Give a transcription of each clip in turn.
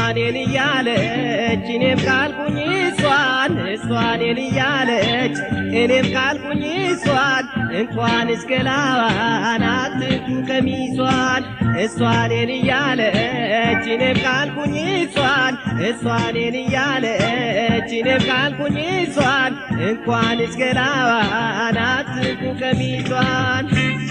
እሷኔን እያለች እኔም ካልኩኝ እሷን እሷኔን እያለች እኔም ካልኩኝ እሷን እንኳን እስከ ላዋን አትንኩ ቀሚሷን እሷኔን እያለች እኔም ካልኩኝ እሷን እሷኔን እያለች እኔም ካልኩኝ እሷን እንኳን እስከ ላዋን አትንኩ ቀሚሷን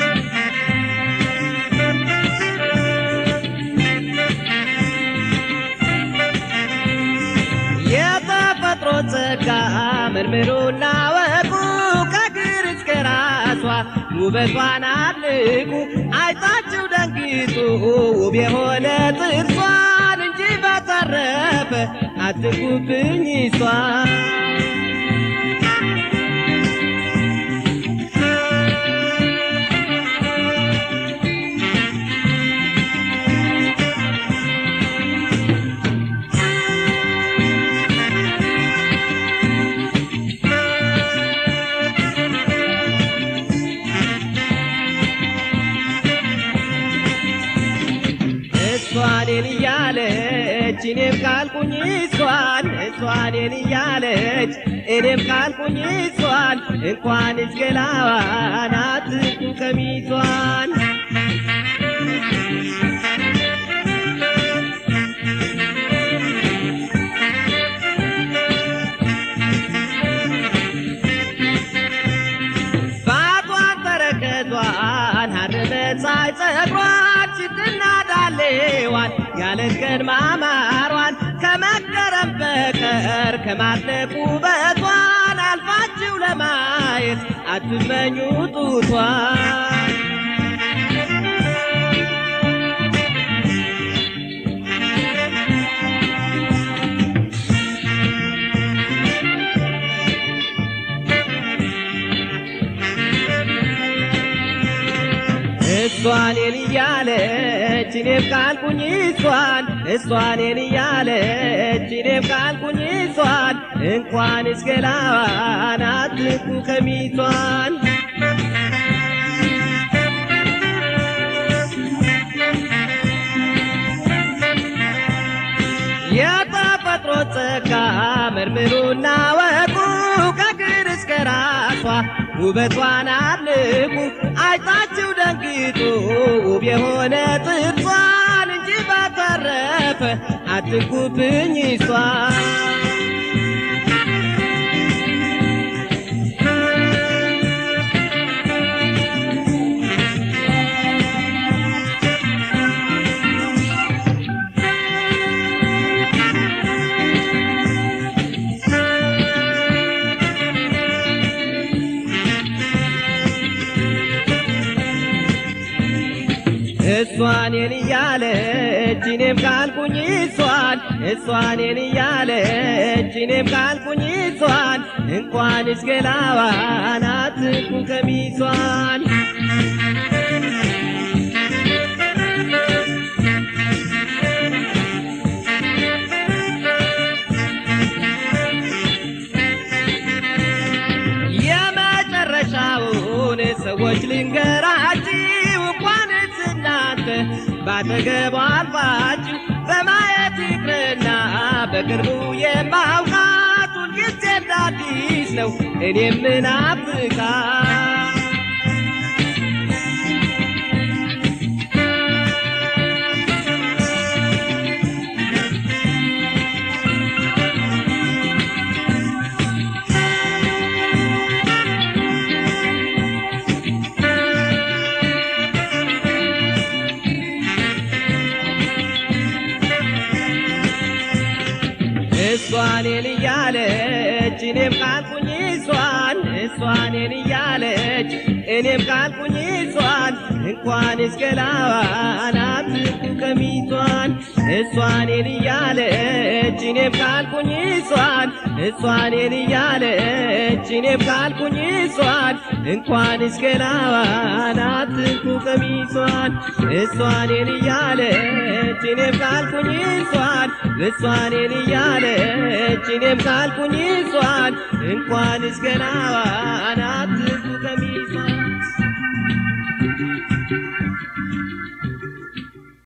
የተፈጥሮ ጸጋ መርምሩና ወቁ ከግር እስከ ራሷ ውበቷን አድንቁ አይታችሁ ደንግጡ ውብ የሆነ ጥርሷን እንጂ በተረፈ አትንኩብኝ እሷን እሷኔን እያለች እኔም ካልኩኝ እሷን እሷኔን እያለች እኔም ካልኩኝ እሷን እንኳን እስከ ላዋን አትንኩ ቀሚሷን ባቷን ተረከዟን ሐር መሳይ ጸጉሯን ሽትና ዳሌዋን ያለን ቀን ማማሯን ከመገረም በቀር ከማድነቅ ውበቷን አልፋችሁ ለማየት አትመኙ ጡቷን እሷኔን እያለች እኔም ካልኩኝ እሷን እሷኔን እያለች እኔም ካልኩኝ እሷን እንኳን እስከ ላዋን አትንኩ ቀሚሷን የተፈጥሮ ጸጋ መርምሩና ወቁ ከግር እስከ ራሷ ውበቷን አድንቁ አይታችሁ ደንግጡ ውብ የሆነ ጥርሷን እንጂ በተረፈ አትንኩብኝ እሷን እሷኔን እያለች እኔም ካልኩኝ እሷን እሷኔን እያለች እኔም ካልኩኝ እሷን እንኳን እስከ ላዋን አትንኩ ቀሚሷን የመጨረሻውን ሰዎች ልንገራችሁ እንኳንስ እናንተ ባጠገቧ አልፋችሁ በማየት ይቅርና በቅርቡ የማውቃት ሁልጊዜ እንደ አዲስ ነው እኔም ምናፍቃ እሷኔን እያለች እኔም ካልኩኝ እሷን እሷኔን እያለች እኔም ካልኩኝ እሷን እንኳን እስከ ላዋን አትንኩ ቀሚሷን እሷኔን እያለች እኔም ካልኩኝ እሷን እሷኔን እያለች እኔም ካልኩኝ እሷን እንኳን እስከ ላዋን አትንኩ ቀሚሷን እሷኔን እያለች እኔም ካልኩኝ እሷን እሷኔን እያለች እኔም ካልኩኝ እሷን እንኳን እስከ ላዋን